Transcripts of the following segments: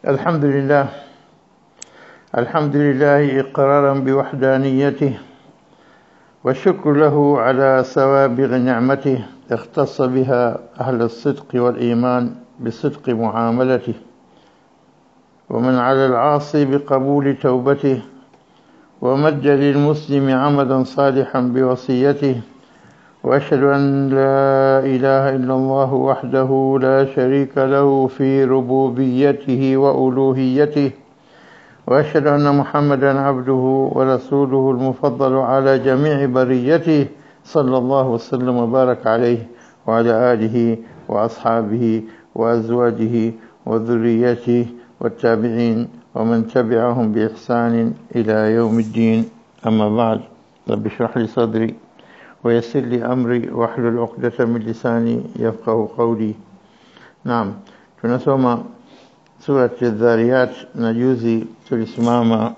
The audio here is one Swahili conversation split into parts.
الحمد لله الحمد لله إقرارا بوحدانيته والشكر له على سوابغ نعمته اختص بها أهل الصدق والإيمان بصدق معاملته ومن على العاصي بقبول توبته ومد للمسلم عمدا صالحا بوصيته وأشهد أن لا إله إلا الله وحده لا شريك له في ربوبيته وألوهيته وأشهد أن محمدا عبده ورسوله المفضل على جميع بريته صلى الله وسلم وبارك عليه وعلى آله وأصحابه وأزواجه وذريته والتابعين ومن تبعهم بإحسان إلى يوم الدين أما بعد رب اشرح لي صدري ويسر لي أمري واحلل عقدة من لساني يفقه قولي نعم tunasoma surati Dhariyat na juzi tulisimama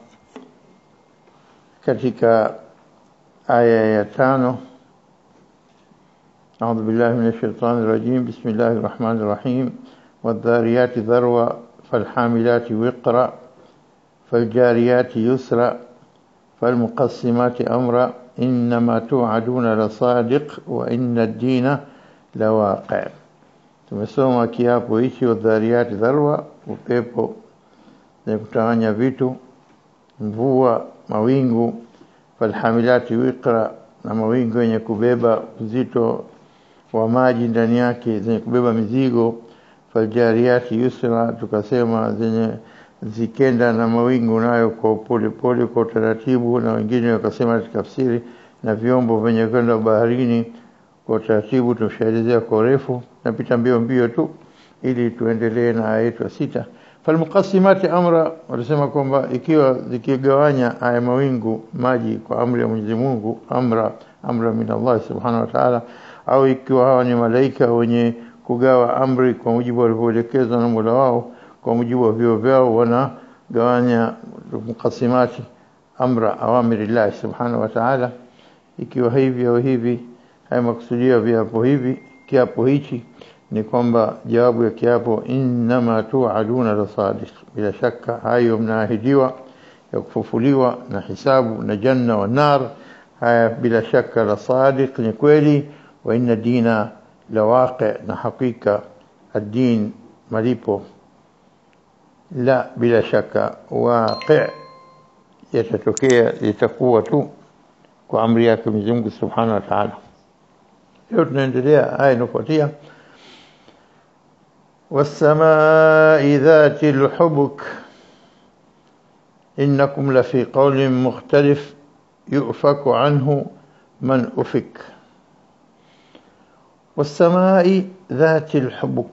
katika aya ya tano أعوذ بالله من الشيطان الرجيم بسم الله الرحمن الرحيم والذاريات ذروة فالحاملات وقرا فالجاريات يسرا فالمقسمات أمرا إنما توعدون لصادق وإن الدين لواقع tumesoma kiapo hichi wadhariyati dharwa upepo zenye kutawanya vitu mvua mawingu falhamilati wiqra na mawingu yenye kubeba uzito wa maji ndani yake zenye kubeba mizigo faljariati yusra tukasema zenye zikenda na mawingu nayo kwa pole pole kwa utaratibu na wengine wakasema tafsiri na vyombo vyenye kwenda baharini kwa utaratibu tumeshaelezea kwa urefu napita mbio mbio tu ili tuendelee na aya yetu ya sita falmuqasimati amra walisema kwamba ikiwa zikigawanya haya mawingu maji kwa amri ya Mwenyezi Mungu amra amra min Allah subhanahu wa ta'ala au ikiwa hawa ni malaika wenye kugawa amri kwa mujibu walivyoelekezwa na Mola wao kwa mujibu wa vio vyao wanagawanya muqasimati amra awamirillah subhanahu wa ta'ala ikiwa hivi au hivi haya makusudia viapo hivi kiapo hichi ni kwamba jawabu ya kiapo innama tu'aduna la sadiq bila shaka hayo mnaahidiwa ya kufufuliwa na hisabu na janna wa nar haya bila shaka la sadiq ni kweli wa inna dina la waqi na hakika ad-din malipo la bila shaka waqi yatatokea litakuwa tu kwa amri yake Mwenyezi Mungu Subhanahu wa Ta'ala leo tunaendelea aya inayofuatia والسماء ذات الحبك إنكم لفي قول مختلف يؤفك عنه من أفك والسماء ذات الحبك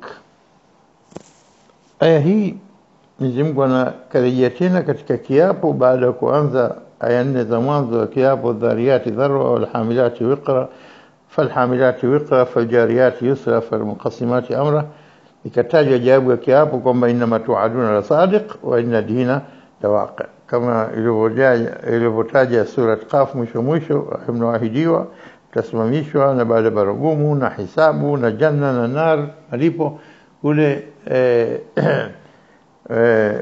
aya hii Mwenyezi Mungu anakarejea tena katika kiapo baada ya kuanza aya nne za mwanzo wa kiapo dhariyati dharwa wal hamilati wiqra falhamilati wiqra faljariyati yusra falmuqasimati amra ikatajwa jawabu ya kiapo kwamba inna tuaduna la sadiq wa inna dina lawaqi kama ilivyotaja surat Qaf mwisho mwisho mnawahidiwa tasimamishwa na baada baragumu na hisabu na janna na nar malipo kule eh, eh,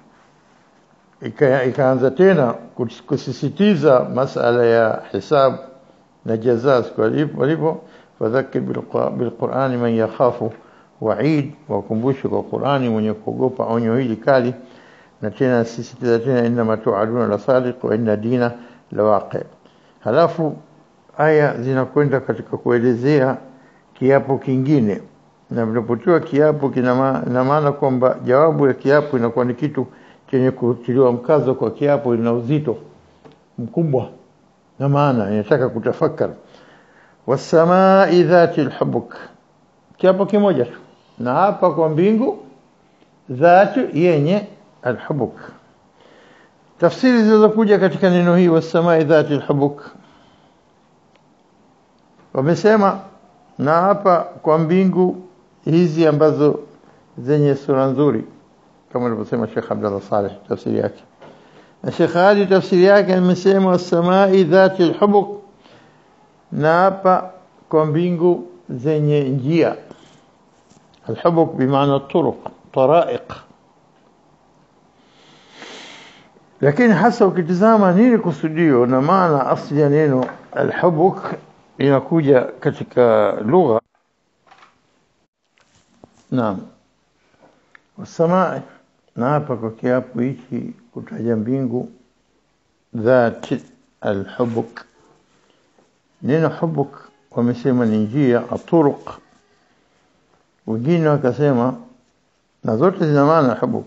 ikaanza tena kusisitiza masala ya hisabu na jaza siku walipo fadhakir bilqurani man yakhafu waid wakumbushe kwa Qurani mwenye kuogopa onyo hili kali na tena sisitiza tena inna tuaduna la sadiq wa inna dina la waqi halafu aya zinakwenda katika kuelezea kiapo kingine na vinapotiwa kiapo kina maana kwamba jawabu ya kiapo inakuwa ni kitu chenye kutiliwa mkazo kwa kiapo ina uzito mkubwa na maana inataka kutafakar wasamai dhati alhubuk kiapo kimoja tu na hapa kwa mbingu dhatu yenye alhubuk tafsiri zilizokuja katika neno hii wasamai dhati alhubuk wamesema na hapa kwa mbingu hizi ambazo zenye sura nzuri kama alivyosema Sheikh Abdullah Saleh tafsiri yake na Sheikh Ali tafsiri yake amesema wasamai dhati alhubuk na hapa kwa mbingu zenye njia الحبك بمعنى الطرق طرائق lakini hasa ukitizama nini kusudio na maana asli ya neno alhubuk inakuja katika lugha naam wasamai na hapa kwa kiapo hichi kutaja mbingu dhat alhubuk neno hubuk wamesema ni njia aturuq wengine wakasema na zote zina maana hubuk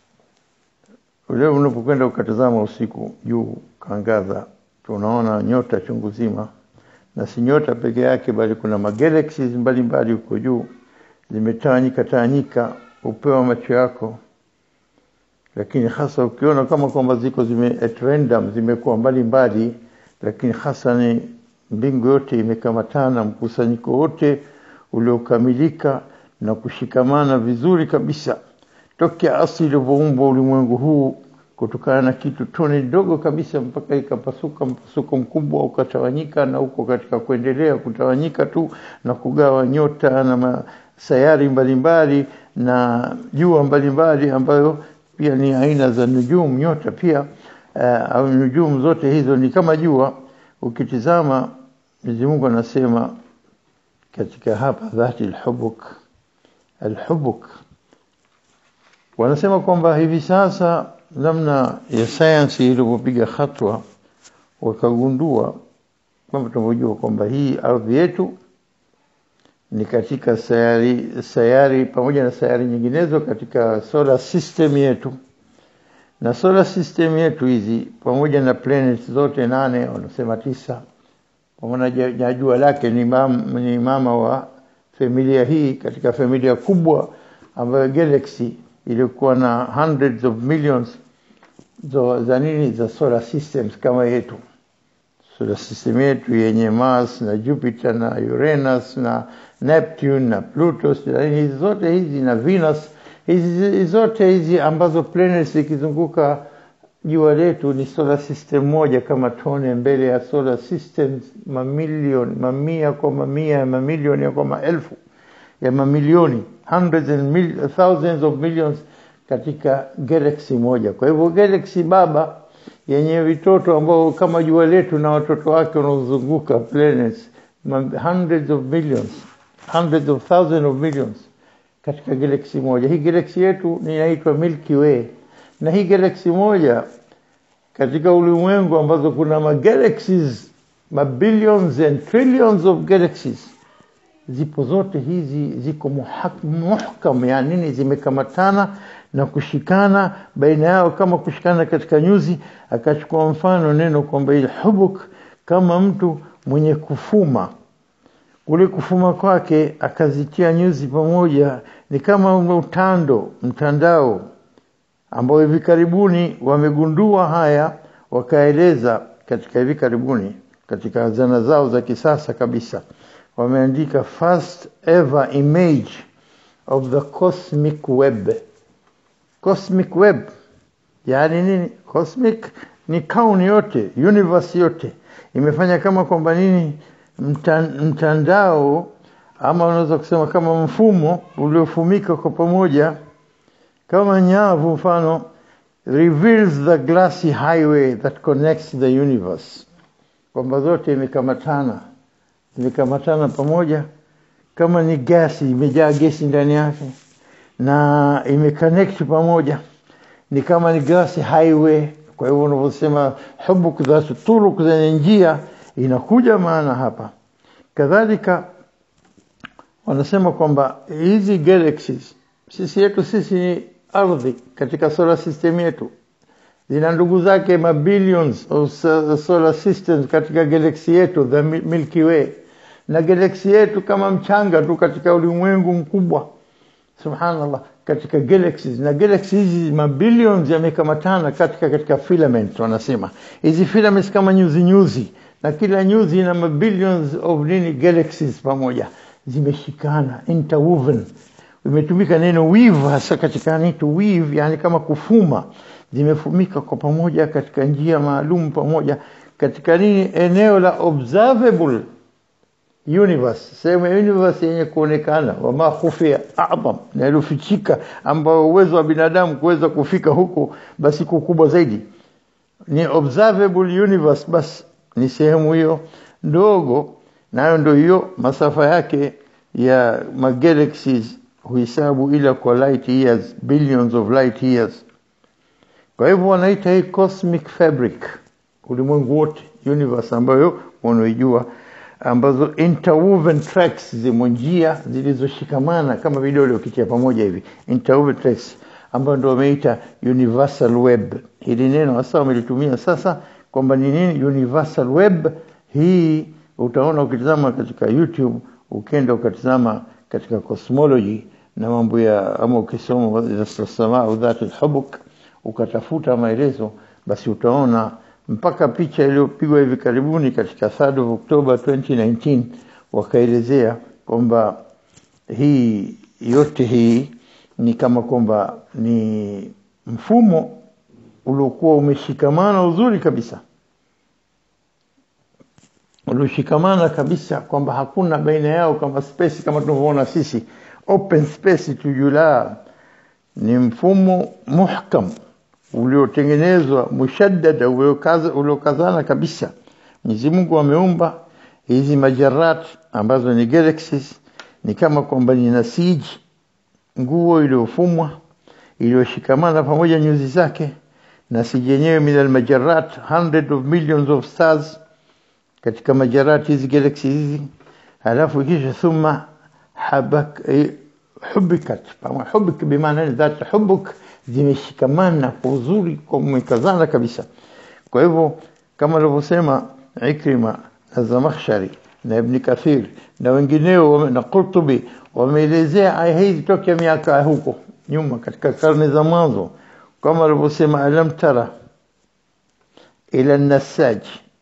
ule unapokwenda ukatazama usiku juu kaangaza tunaona nyota chungu zima na si nyota peke yake bali kuna magalaxies mbalimbali huko juu zimetawanyika tawanyika upewa macho yako lakini hasa ukiona kama kwamba ziko zime at random zimekuwa mbalimbali lakini hasa ni mbingu yote imekamatana mkusanyiko wote uliokamilika na kushikamana vizuri kabisa tokea asili ulivyoumbwa ulimwengu huu kutokana na kitu tone dogo kabisa mpaka ikapasuka mpasuko mkubwa ukatawanyika na huko katika kuendelea kutawanyika tu na kugawa nyota na sayari mbalimbali na jua mbalimbali ambayo pia ni aina za nujumu nyota pia uh, au nujumu zote hizo ni kama jua ukitizama Mwenyezi Mungu anasema katika hapa dhati alhubuk alhubuk wanasema kwamba hivi sasa namna ya sayansi ilivyopiga hatua wakagundua kwamba tunavyojua kwamba hii ardhi yetu ni katika sayari sayari pamoja na sayari nyinginezo katika solar system yetu na solar system yetu hizi pamoja na planets zote nane wanasema tisa pamoja na jua lake ni mama, ni mama wa familia hii katika familia kubwa ambayo galaxy ilikuwa na hundreds of millions za, za nini za solar systems kama yetu solar system yetu yenye Mars na Jupiter na Uranus na Neptune na Pluto hizi zote hizi na Venus hizi zote hizi ambazo planets zikizunguka jua letu ni solar system moja kama tone mbele ya solar systems mamilioni mamia kwa mamia ya mamilioni kwa maelfu ya mamilioni hundreds and mil, thousands of millions katika galaxy moja kwa hivyo galaxy baba yenye vitoto ambao kama jua letu na watoto wake wanaozunguka planets hundreds of millions hundreds of thousands of millions katika galaxy moja hii galaxy yetu inaitwa Milky Way na hii galaxy moja katika ulimwengu ambazo kuna magalaxies mabillions and trillions of galaxies zipo zote hizi ziko muhkam yani nini zimekamatana na kushikana baina yao kama kushikana katika nyuzi akachukua mfano neno kwamba ile hubuk kama mtu mwenye kufuma kule kufuma kwake akazitia nyuzi pamoja ni kama utando mtandao ambao hivi karibuni wamegundua haya wakaeleza katika hivi karibuni katika zana zao za kisasa kabisa wameandika first ever image of the cosmic web cosmic web yani nini cosmic ni kauni yote universe yote imefanya kama kwamba nini mtandao ama unaweza kusema kama mfumo uliofumika kwa pamoja kama nyavu mfano reveals the glassy highway that connects the universe kwamba zote imekamatana zimekamatana pamoja kama ni gasi imejaa gesi ndani yake na imeconnect pamoja ni kama ni glassy highway kwa hivyo unavyosema hubuk dhatu turuk zenye njia inakuja maana hapa kadhalika wanasema kwamba hizi galaxies sisi yetu sisi ni ardhi katika solar system yetu zina ndugu zake mabillions of solar systems katika galaxy yetu the Milky Way na galaxy yetu kama mchanga tu katika ulimwengu mkubwa subhanallah katika galaxies na galaxies hizi mabillions yamekamatana katika katika filament wanasema hizi filaments kama nyuzi nyuzi na kila nyuzi ina mabillions of nini galaxies pamoja zimeshikana interwoven imetumika neno weave hasa katika nito weave yani kama kufuma zimefumika kwa pamoja katika njia maalum pamoja katika nini eneo la observable universe sehemu ya universe yenye kuonekana wama khufia a'zam na iliyofichika ambayo uwezo wa binadamu kuweza kufika huko basi kukubwa zaidi ni observable universe basi ni sehemu hiyo ndogo nayo ndio hiyo masafa yake ya magalaxies huhesabu ila kwa light years billions of light years kwa hivyo wanaita hii cosmic fabric ulimwengu wote universe ambayo wanaijua ambazo interwoven tracks zimo njia zilizoshikamana kama vidole ukitia pamoja hivi interwoven tracks ambayo ndio wameita universal web hili neno hasa wamelitumia sasa kwamba ni nini universal web hii utaona ukitazama katika youtube ukenda ukatizama katika cosmology na mambo ya ama ukisoma samaa dhati hubuk ukatafuta maelezo basi utaona mpaka picha iliyopigwa hivi karibuni katika 3 of October 2019 wakaelezea kwamba hii yote hii ni kama kwamba ni mfumo uliokuwa umeshikamana uzuri kabisa ulioshikamana kabisa kwamba hakuna baina yao kama space kama tunavyoona sisi open space tujula ni mfumo muhkam uliotengenezwa mushaddada uliokazana kabisa Mwenyezi Mungu ameumba hizi majarat ambazo ni galaxies ni kama kwamba ni nasiji nguo iliyofumwa iliyoshikamana pamoja nyuzi zake nasiji yenyewe min almajarat hundred of millions of stars katika majarat hizi galaxies hizi halafu kisha thumma habak hubikat hubik bimaana dhat hubuk zimeshikamana kwa uzuri kwa umekazana kabisa kwa hivyo kama alivyosema Ikrima na Zamakhshari na Ibn Kathir na wengineo na Qurtubi wameelezea aya hizi tokea miaka huko nyuma katika karne za mwanzo kama alivyosema alam tara ila nasaj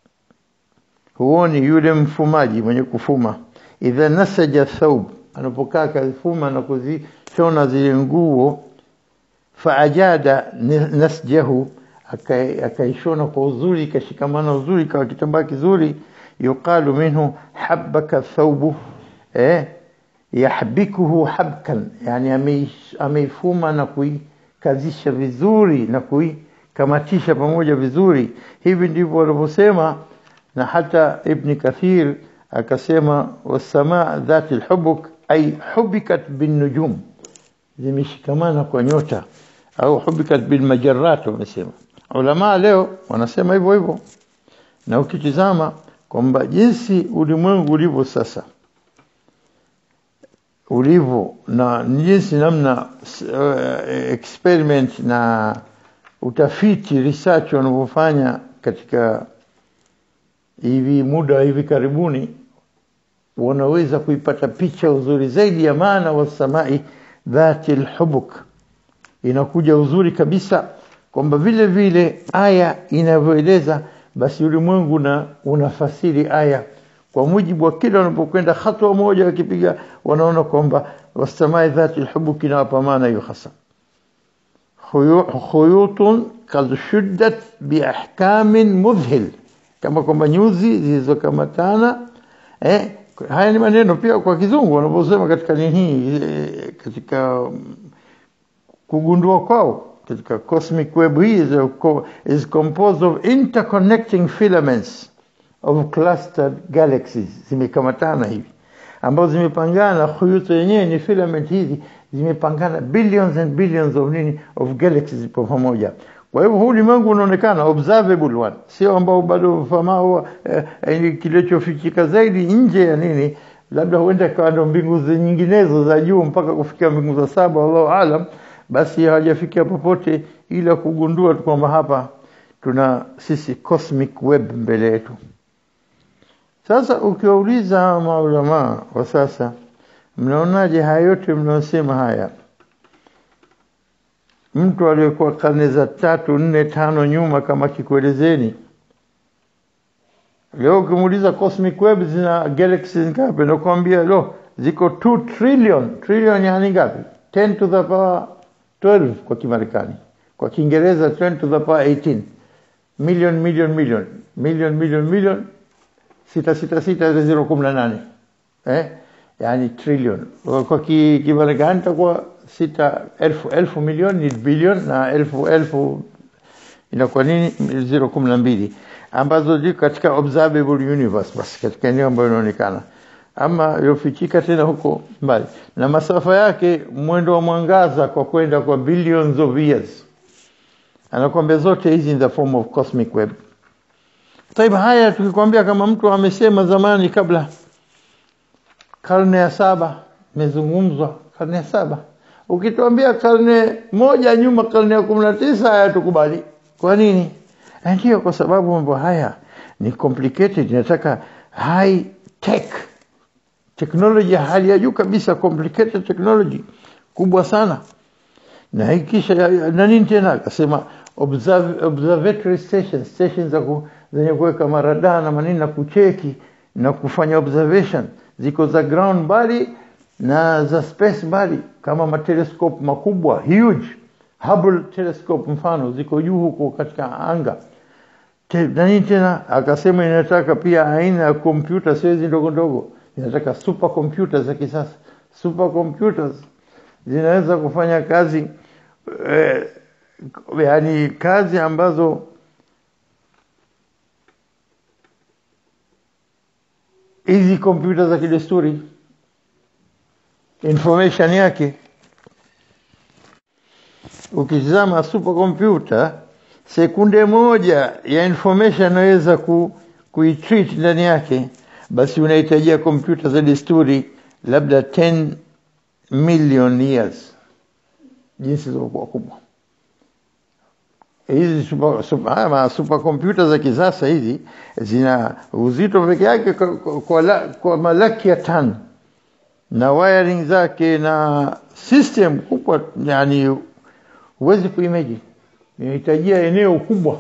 huoni yule mfumaji mwenye kufuma idha nasaja thawb anapokaa kazifuma na kuzishona zile nguo faajada nasjahu akaishona kwa uzuri ikashikamana uzuri kwa kitambaa kizuri yuqalu minhu habbaka thawbu eh yahbikuhu habkan yani ameifuma na kuikazisha vizuri na kuikamatisha pamoja vizuri hivi ndivyo walivyosema na hata ibn kathir akasema wasamaa dhati alhubuk ay hubikat bin nujum zimeshikamana kwa nyota au hubikat bil majarrat wamesema ulama leo wanasema hivyo hivyo na ukitizama kwamba jinsi ulimwengu ulivyo sasa ulivyo na jinsi namna uh, experiment na utafiti research wanavyofanya katika hivi muda hivi karibuni wanaweza kuipata picha uzuri zaidi ya maana wa samai dhati alhubuk inakuja uzuri kabisa kwamba vile vile aya inavyoeleza basi ulimwengu na unafasiri aya kwa mujibu wa kila wanapokwenda hatua moja wakipiga wanaona kwamba wasamai dhati alhubuk inawapa maana hiyo hasa khuyutun kad shuddat biahkamin mudhhil kama kwamba nyuzi zilizokamatana eh haya ni maneno pia kwa kizungu wanaposema katika nini katika kugundua kwao katika cosmic web hii is, is composed of interconnecting filaments of clustered galaxies zimekamatana hivi ambazo zimepangana khuyuto yenyewe ni filament hizi zimepangana billions and billions of nini of galaxies kwa pamoja kwa hivyo huu ulimwengu unaonekana observable one sio ambao bado famao eh, kilichofichika zaidi nje ya nini labda huenda kawa ndo mbingu nyinginezo za juu mpaka kufikia mbingu za saba wallahu alam basi hawajafikia popote ila kugundua tu kwamba hapa tuna sisi cosmic web mbele yetu sasa ukiwauliza maulama wa sasa mnaonaje haya yote mnaosema haya mtu aliyekuwa karne za tatu nne tano nyuma kama kikuelezeni leo ukimuuliza cosmic web zina galaxies ngapi nakwambia lo ziko 2 trillion trillion yani ngapi 10 to the power 12 kwa kimarekani kwa kiingereza 10 to the power 18 million million million million million million sita sita sita zero kumi na nane eh yani trillion kwa kimarekani itakuwa sita elfu elfu milioni ni bilion na elfu elfu inakuwa nini zero kumi na mbili ambazo ziko katika observable universe basi katika eneo ambayo inaonekana ama iliyofichika tena huko mbali na masafa yake mwendo wa mwangaza kwa kwenda kwa billions of years anakuambia zote hizi in the form of cosmic web Taib haya tukikwambia kama mtu amesema zamani kabla karne ya saba imezungumzwa karne ya saba ukituambia karne moja nyuma karne ya kumi na tisa haya tukubali kwa nini ndio kwa sababu mambo haya ni complicated inataka high tech technology hali ya juu kabisa complicated technology kubwa sana na hii kisha na nini tena akasema observe, observatory stations stations za ku, zenye kuweka marada na manini na kucheki na kufanya observation ziko za ground mbali na za space mbali kama matelescope makubwa huge Hubble telescope mfano ziko juu huko katika anga Te, na nini tena akasema inataka pia aina ya kompyuta sio hizi ndogo ndogo inataka super computers za kisasa super computers zinaweza kufanya kazi eh, yani kazi ambazo hizi kompyuta za kidesturi information yake ukitizama super computer sekunde moja ya information naweza ku, kuitreat ndani yake basi unahitajia kompyuta za desturi labda 10 million years jinsi zilivyokuwa kubwa hizi super, super, ma super computer za kisasa hizi zina uzito peke yake kwa, kwa, la, kwa malaki ya tan na wiring zake na system kubwa yani huwezi kuimagine inahitajia eneo kubwa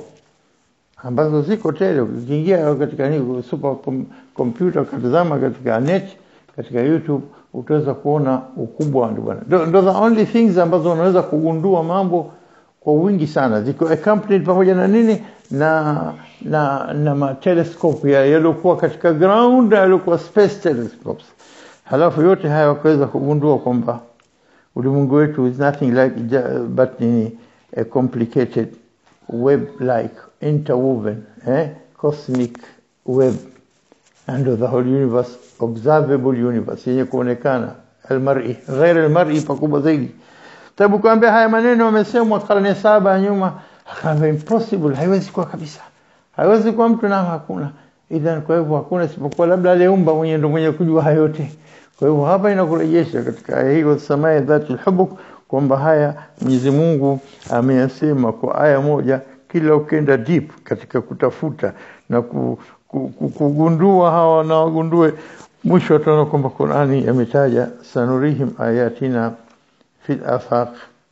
ambazo ziko tele ukiingia katika ni super com, computer ukatazama katika net katika youtube utaweza kuona ukubwa ndio bwana ndo the only things ambazo unaweza kugundua mambo kwa wingi sana ziko accompanied pamoja na nini na na na ma telescope ya yaliokuwa katika ground yaliokuwa space telescopes halafu yote haya wakaweza kugundua kwamba ulimwengu wetu is nothing like but ni a complicated web like interwoven eh? cosmic web and the whole universe observable universe yenye kuonekana almar'i ghair almar'i pakubwa zaidi tabu kuambia haya maneno wamesemwa karne saba nyuma akaambia impossible haiwezi kuwa kabisa haiwezi kuwa mtu na hakuna idhan kwa hivyo hakuna isipokuwa labda aliumba mwenye ndo mwenye kujua hayo yote kwa hivyo hapa inakurejesha katika aya hii wasamaya dhati hubuk kwamba haya Mwenyezi Mungu ameyasema kwa aya moja kila ukenda deep katika kutafuta na ku, ku, ku, kugundua hawa na wagundue mwisho wataona kwamba Qur'ani yametaja sanurihim ayatina fil afaq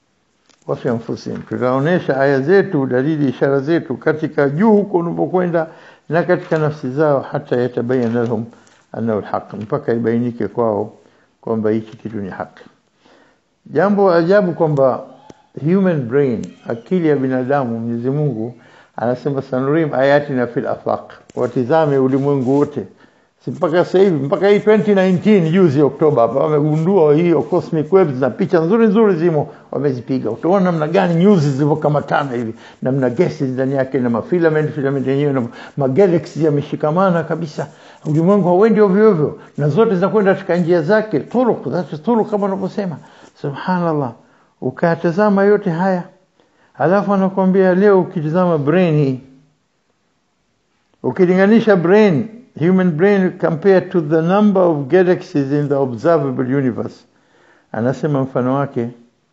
wa fi anfusihim tutaonesha aya zetu dalili ishara zetu katika juu huko unapokwenda na katika nafsi zao hata yatabayana lahum annahu alhaq mpaka ibainike kwao kwamba hichi kitu ni haki jambo ajabu kwamba human brain akili ya binadamu Mwenyezi Mungu anasema sanurim ayati na fil afaq watizame ulimwengu wote si mpaka sasa hivi mpaka hii 2019 juzi Oktoba hapa wamegundua hiyo cosmic waves na picha nzuri nzuri zimo wamezipiga utaona namna gani news zilivyokamatana hivi namna gesi ndani yake na mafilament filament yenyewe na magalaxy yameshikamana kabisa ulimwengu hauendi ovyo ovyo na zote zinakwenda katika njia zake turuq that's turuq kama unavyosema subhanallah ukatazama yote haya alafu anakuambia leo ukitazama brain hii ukilinganisha brain human brain compared to the number of galaxies in the observable universe anasema mfano wake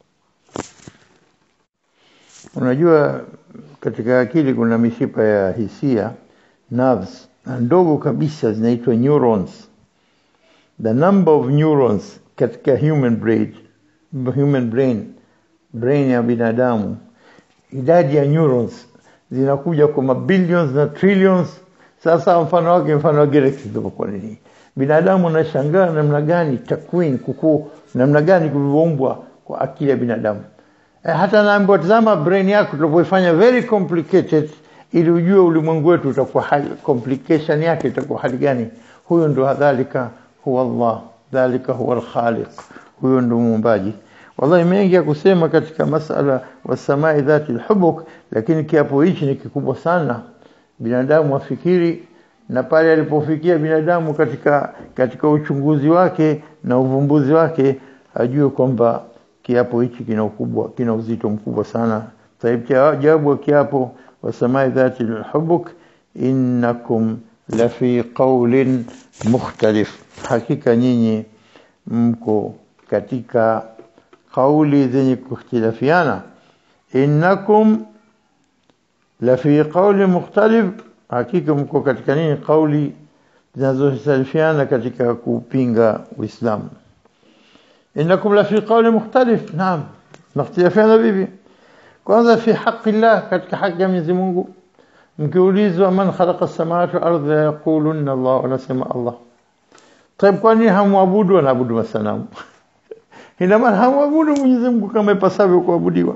unajua katika akili kuna mishipa ya hisia nerves na ndogo kabisa zinaitwa neurons the number of neurons katika human brain human brain brain ya binadamu idadi ya neurons zinakuja kwa mabillions na trillions sasa mfano wake mfano wa galaxy kwa nini binadamu anashangaa namna gani takwin kukuu namna gani kulivyoumbwa kwa akili ya binadamu e, hata naambiwa tazama brain yako tunapoifanya very complicated ili ujue ulimwengu wetu utakuwa hali complication yake itakuwa hali gani huyo ndo dhalika huwa Allah dhalika huwa al-khaliq huyo ndo muumbaji wallahi mengi ya kusema katika masala wasamai dhati lhubuk lakini kiapo hichi ni kikubwa sana binadamu afikiri na pale alipofikia binadamu katika katika uchunguzi wake na uvumbuzi wake ajue kwamba kiapo hichi kina ukubwa kina uzito mkubwa sana taib jawabu wa kiapo wasamai dhati lhubuk innakum lafi qaulin mukhtalif hakika nyinyi mko katika kauli zenye kukhtilafiana innakum lafi qauli mukhtalif hakika mko katika nini kauli zinazohtalifiana katika kupinga Uislamu innakum lafi qauli mukhtalif naam nakhtilafiana vipi kwanza fi haqi llah katika haki ya Mwenyezi Mungu mkiulizwa man khalaqa as-samawati wal ardha yaquluna Allah wanasema Allah طيب kwa nini hamwabudu wanaabudu masanamu ina maana hamwabudu Mwenyezi Mungu kama ipasavyo kuabudiwa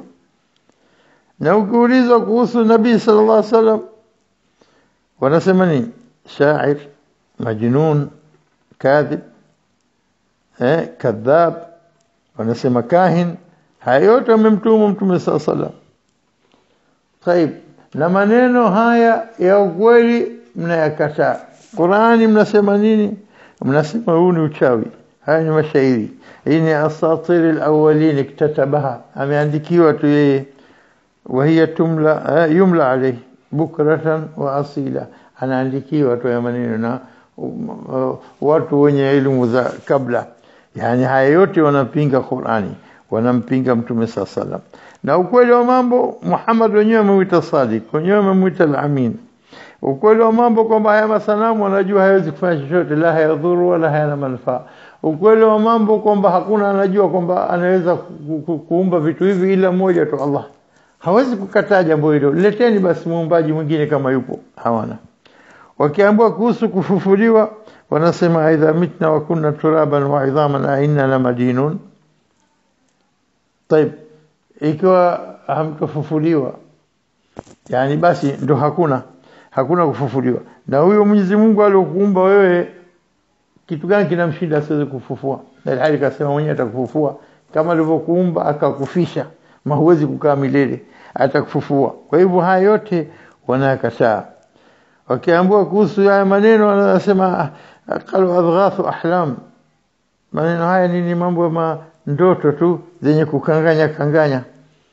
na ukiulizwa kuhusu nabii sallallahu alaihi wasallam wanasema ni shair majnun kadhib eh kadhab wanasema kahin haya yote wamemtuma mtume sallallahu alaihi wasallam طيب na maneno haya ya ukweli mnayakataa Qurani mnasema nini mnasema huu ni uchawi haya ni mashairi hii ni asatir alawwalin iktatabaha ameandikiwa tu yeye وهي تملا يملى عليه بكرة وأصيلا anaandikiwa tu ya maneno na watu wenye elimu za kabla yani haya yote wanapinga Qur'ani wanampinga mtume saa salam na ukweli wa mambo Muhammad wenyewe amemuita Sadiq wenyewe amemuita al-Amin ukweli wa mambo kwamba haya masanamu wanajua hawezi kufanya chochote la hayadhuru wala hayana manufaa ukweli wa mambo kwamba hakuna anajua kwamba anaweza ku, ku, kuumba vitu hivi ila mmoja tu Allah hawezi kukataa jambo hilo leteni basi muumbaji mwingine kama yupo hawana wakiambiwa kuhusu kufufuliwa wanasema aidha mitna wa kunna turaban wa idhaman a inna la madinun طيب ikiwa hamtofufuliwa yani basi ndo hakuna hakuna kufufuliwa na huyo Mwenyezi Mungu aliyokuumba wewe kitu gani kinamshinda asiweze kufufua na hali kasema mwenyewe atakufufua kama alivyokuumba akakufisha ma huwezi kukaa milele atakufufua kwa hivyo haya yote wanakataa wakiambiwa kuhusu haya maneno wanasema qalu adghathu ahlam maneno haya nini mambo ma ndoto tu zenye kukanganya kanganya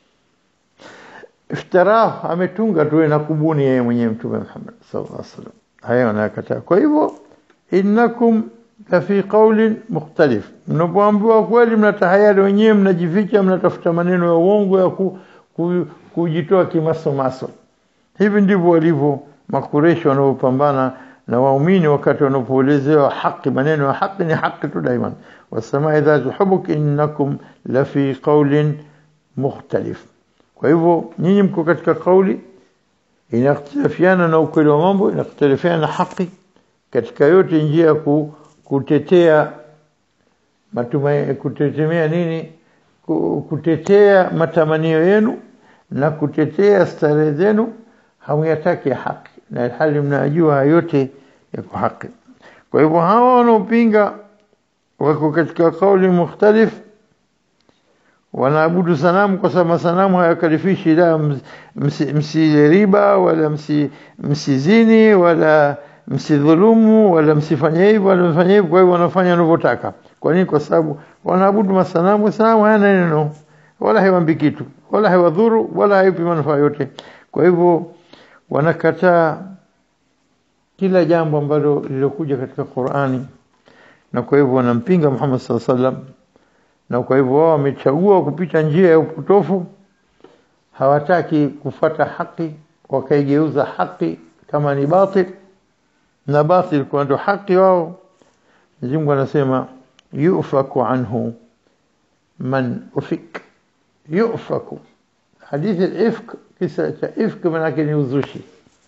iftarah ametunga tu na kubuni yeye mwenyewe mtume Muhammad sallallahu alaihi wasallam haya wanakataa kwa hivyo innakum la fi qawlin mukhtalif mnapoambiwa kweli mnatahayari wenyewe mnajificha mnatafuta maneno ya uongo ya ku, ku, kujitoa kimasomaso hivi ndivyo walivyo makureshi wanaopambana na waumini wakati wanapoelezewa haki maneno ya haki ni haki tu daima wasamai dhatu hubuk innakum la fi qawlin mukhtalif kwa hivyo nyinyi mko katika kauli inakhtilafiana na ukweli wa mambo inakhtilafiana na haki katika yote njia ya ku, kutetea matumaini kutetemea nini kutetea matamanio yenu na kutetea starehe zenu hamuyataki haki na hali mnajua yote yako haki kwa hivyo hawa wanaopinga wako katika kauli mukhtalif wanaabudu sanamu kwa sababu masanamu hayakalifishi la msiriba wala msizini wala msidhulumu wala msifanye hivi wala mfanye hivi kwa hivyo wanafanya wanavyotaka kwa nini kwa sababu wanaabudu masanamu sanamu hayana neno wala haiwambi kitu wala haiwadhuru wala haipi manufaa yote kwa hivyo wanakataa kila jambo ambalo lilokuja katika Qur'ani na kwa hivyo wanampinga Muhammad sallallahu alaihi wasallam na kwa hivyo wao wamechagua kupita njia ya upotofu hawataki kufata haki wakaigeuza haki kama ni batil na batil kwa ndo haki wao Mwenyezi Mungu anasema yufaku anhu man ufik yufaku hadithi al-ifk kisa cha ifk manake ni uzushi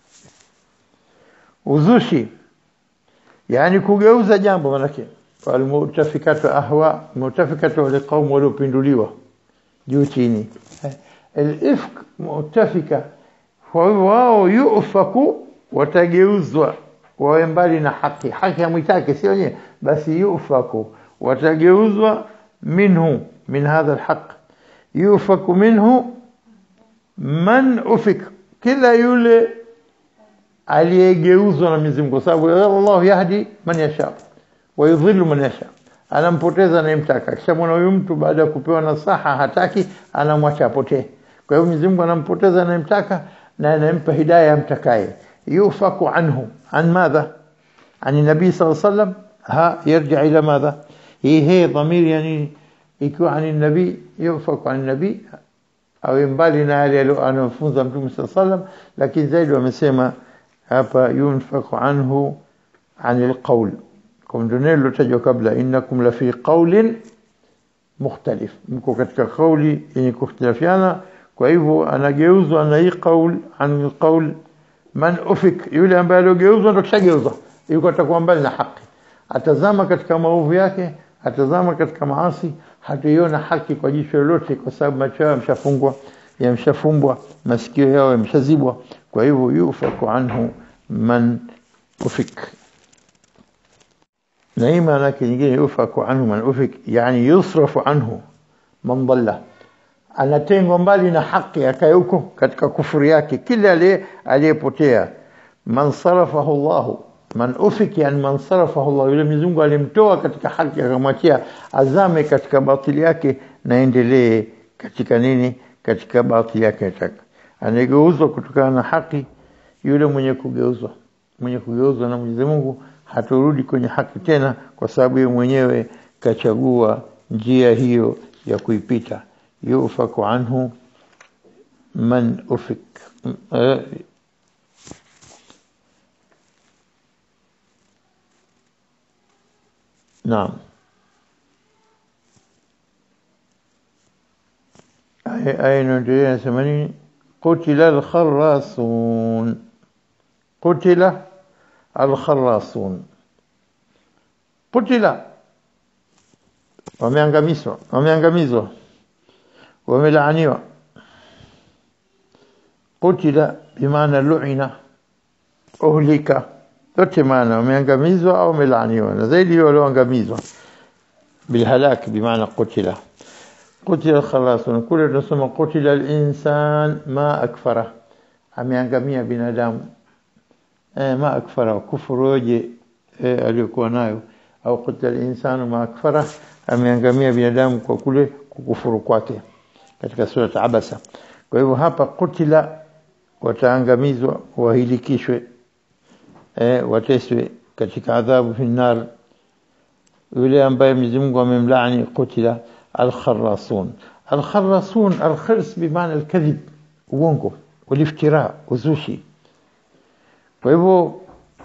uzushi yani kugeuza jambo manake walmutafikatu ahwa mutafikatu wale kaumu waliopinduliwa juu chini al-ifk mutafika kwa hivyo wao yufaku watageuzwa wawe mbali na haki haki hamwitaki sio nyewe basi yufaku watageuzwa minhu min hadha alhaq yufaku minhu man ufik kila yule aliyegeuzwa na Mwenyezi Mungu, kwa sababu Allah yahdi man yasha wa yudhillu man yasha, anampoteza anayemtaka. Akishamwona huyu mtu baada ya kupewa nasaha hataki, anamwacha apotee. Kwa hiyo Mwenyezi Mungu anampoteza anayemtaka na anampa hidayah amtakaye. yufaku anhu an madha an nabii sallallahu alaihi wasallam ha yarji ila madha hii hii dhamiri yani ikiwa an nabii yufaku an nabii awe mbali na yale anayofunza Mtume sallallahu alaihi wasallam, lakini zaidi wamesema hapa yunfaku anhu an alqawl, kwa ndio neno lilotajwa kabla, innakum la fi qawlin mukhtalif, mko katika kauli yenye kukhtilafiana. Kwa hivyo anageuzwa na hii qaul an alqawl man ufik, yule ambaye aliogeuzwa ndo kishageuzwa, yuko atakuwa mbali na haki, atazama katika maovu yake, atazama katika maasi, hatuiona haki kwa jicho lolote, kwa sababu macho yao yameshafungwa, yameshafumbwa, masikio yao yameshazibwa. Kwa hivyo yufaku anhu man ufik, na hii maana yake nyingine, yufaku anhu man ufik, yani yusrafu anhu man dhalla anatengwa mbali na haki, akae huko katika kufuri yake, kila aliyepotea. man sarafahu Allahu man ufik, yani man sarafahu Allah, yule Mwenyezi Mungu alimtoa katika haki akamwachia azame katika batili yake na endelee katika nini, katika batili yake. Nataka anageuzwa kutokana na haki, yule mwenye kugeuzwa, mwenye kugeuzwa na Mwenyezi Mungu haturudi kwenye haki tena, kwa sababu yeye mwenyewe kachagua njia hiyo ya kuipita. yufaku anhu man ufik Naam. Aya inaendelea nasema nini? Qutila al-kharrasun, qutila al-kharrasun, qutila, wameangamizwa, wameangamizwa, wamelaaniwa. Qutila bimaana lu'ina, uhlika yote maana wameangamizwa au wamelaaniwa, na zaidi walioangamizwa bilhalak bimaana qutila qutila khalasun. Kule tunasoma qutila linsan ma akfara, ameangamia binadamu eh, ma akfara, kufuru yoje eh, aliyokuwa nayo, au qutila linsanu ma akfara, ameangamia binadamu kwa kule kukufuru kwake, katika surat Abasa. Kwa hivyo hapa qutila, wataangamizwa wahilikishwe eh, wateswe katika adhabu fi nar. Yule ambaye Mwenyezi Mungu amemlaani qutila alkharasun. Alkharasun, alkhirs bimaana alkadhib, uongo, waliftira, uzushi. Kwa hivyo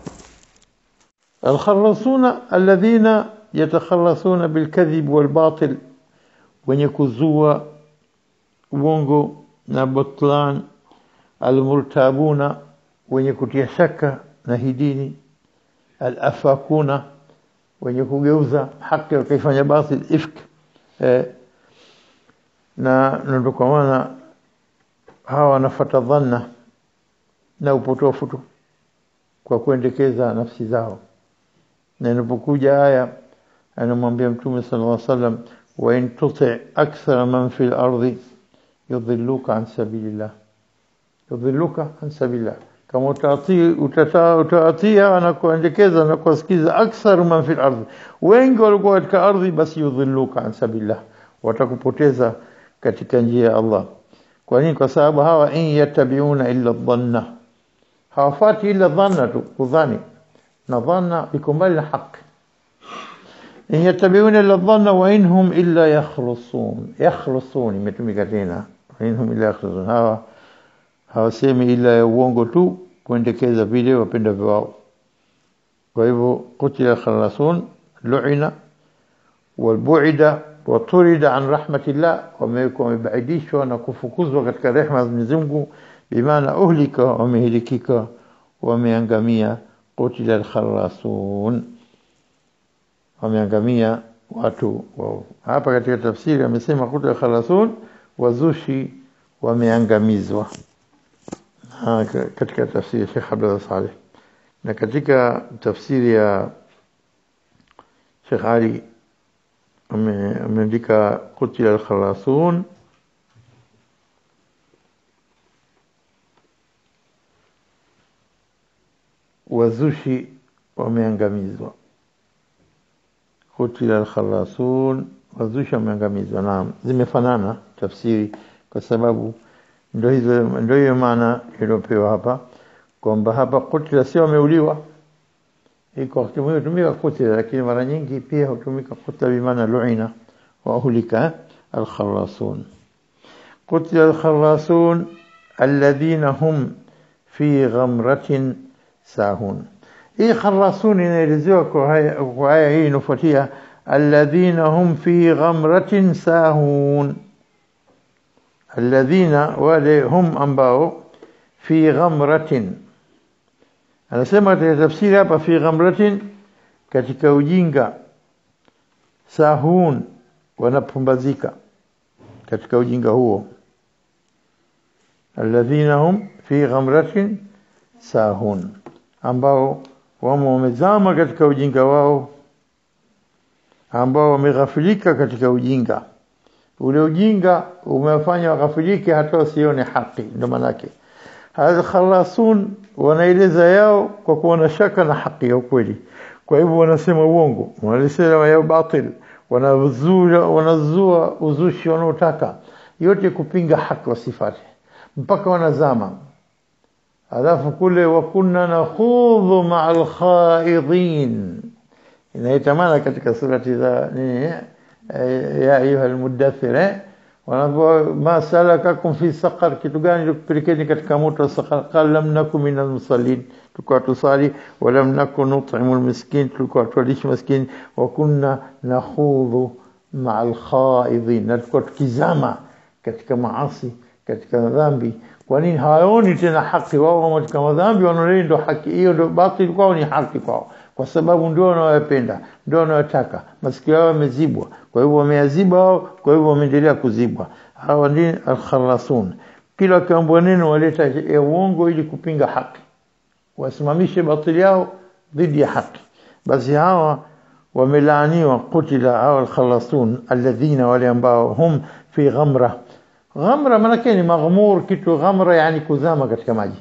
alkharasuna alladhina yatakharasuna bilkadhib walbatil, wenye kuzua uongo na butlan. Almurtabuna, wenye kutia shaka na hii dini. Alafakuna, wenye kugeuza haki wakaifanya batil, ifk eh, na ndo kwa maana hawa wanafata dhanna na upotofu tu kwa kuendekeza nafsi zao, na inapokuja aya anamwambia Mtume sallallahu alaihi wasallam, wa in tuti akthara man fi al-ardi yudhilluka an sabilillah, yudhilluka an sabilillah kama utatii utaatia na kuendekeza na kuwasikiza akthar man fil ardhi, wengi walikuwa katika ardhi, basi yudhilluka an sabilillah, watakupoteza katika njia ya Allah. Kwa nini? Kwa sababu hawa in yatabiuna illa dhanna, hawafati illa dhanna tu, kudhani na dhanna iko mbali na haki. In yatabiuna illa dhanna wa inhum illa yakhrusun, yakhrusun imetumika tena, wa inhum illa yakhrusun hawa hawasemi ila ya uongo tu kuendekeza vile wapenda wao. Kwa hivyo qutila khalasun lu'ina walbu'ida waturida an rahmatillah, wamewekwa wamebaidishwa na kufukuzwa katika rehma za Mwenyezi Mungu, bimaana uhlika, wamehilikika, wameangamia. Qutila alkhalasun, wameangamia watu wao. Hapa katika tafsiri amesema qutila khalasun, wazushi wameangamizwa katika tafsiri ya Sheikh Abdullah Saleh na katika tafsiri ya Sheikh Ali ame- ameandika qutila al-khalasun wazushi wameangamizwa qutila al-khalasun wazushi wameangamizwa naam zimefanana tafsiri kwa sababu ndio hizo ndio hiyo maana iliyopewa hapa kwamba hapa kutila sio wameuliwa iko wakati mwingine hutumika kutila lakini mara nyingi pia hutumika kutila bimaana luina wa uhulika al-khalasun قتل الخلاصون الذين هم في غمرة ساهون hii kharasun inaelezewa kwa haya kwa aya hii inafuatia alladhina hum fi ghamratin sahun alladhina wale hum ambao fi ghamratin anasema katika tafsiri hapa fi ghamratin katika ujinga sahun wanapumbazika katika ujinga huo alladhina hum fi ghamratin sahun ambao wamo wamezama katika ujinga wao ambao wameghafilika katika ujinga ule ujinga umewafanya waghafilike hata wasione haki ndio manake hadha khalasun wanaeleza yao kwa kuwa shaka na haki ya ukweli kwa hivyo wanasema uongo wanasema ya batil wanazua wanazua uzushi wanaotaka yote kupinga haki wasifate mpaka wanazama alafu kule wakunna nakhudhu ma'al khaidin inaitamana katika surati za nini ya ayuha almudaththir wanapo ma salakakum fi saqar kitu gani kupelekeni katika moto wa saqar qal lam nakum min almusallin tulikuwa tusali wa lam nakun nut'imu almiskin tulikuwa tuwalishi maskini wa kunna nakhudhu ma'al khaidin na tulikuwa tukizama katika maasi katika dhambi kwa nini hawaoni tena haki wao katika madhambi wanaona ndio haki hiyo ndio batili kwao ni haki kwao kwa sababu ndio wanayopenda ndio wanayotaka masikio yao yamezibwa kwa hivyo wameyaziba wao kwa hivyo wameendelea kuzibwa hawa ndio al-khalasun kila kiambo neno waleta ya uongo ili kupinga haki wasimamishe batili yao dhidi ya haki basi hawa wamelaaniwa kutila hawa al-khalasun alladhina wale ambao hum fi ghamra ghamra maana ni maghmur kitu ghamra yani kuzama katika maji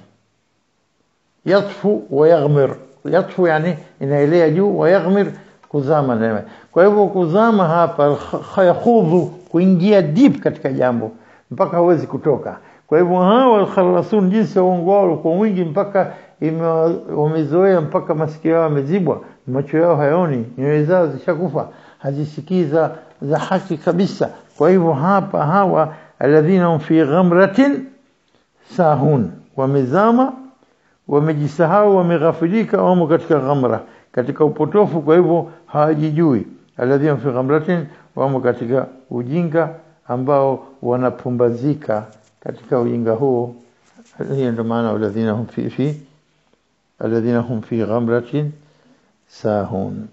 yatfu wa yaghmir yatfu yani inaelea juu wa yaghmir kuzama ndani kwa hivyo kuzama hapa yakhudhu kuingia deep katika jambo mpaka hawezi kutoka kwa hivyo hawa al-khalasun jinsi uongo wao kwa wingi mpaka wamezoea mpaka masikio yao yamezibwa macho yao hayaoni nyoyo zao zishakufa hazisikiza za haki kabisa kwa hivyo hapa hawa alladhina hum fi ghamratin sahun wamezama wamejisahau wameghafilika wamo katika ghamra katika upotofu kwa hivyo hawajijui alladhina fi ghamratin wamo katika ujinga ambao wanapumbazika katika ujinga huo hiyo ndio maana alladhina hum fi fi alladhina hum fi ghamratin sahun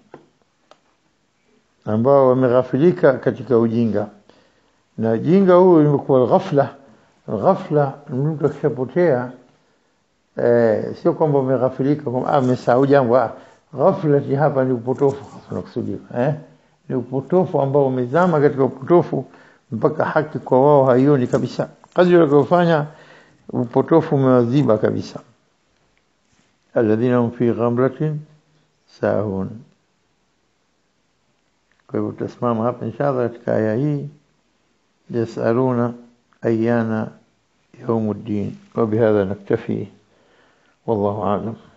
ambao wameghafilika katika ujinga na jinga huu imekuwa ghafla ghafla mtu akishapotea eh, sio kwamba umeghafilika kwamba ah umesahau jambo ah ghafla hapa ni upotofu tunakusudia eh ni upotofu ambao umezama katika upotofu mpaka haki kwa wao haioni kabisa kazi waliyofanya upotofu umewaziba kabisa alladhina hum fi ghamratin sahun kwa hivyo tutasimama hapa inshallah katika aya hii يسألون أيان يوم الدين وبهذا نكتفي والله أعلم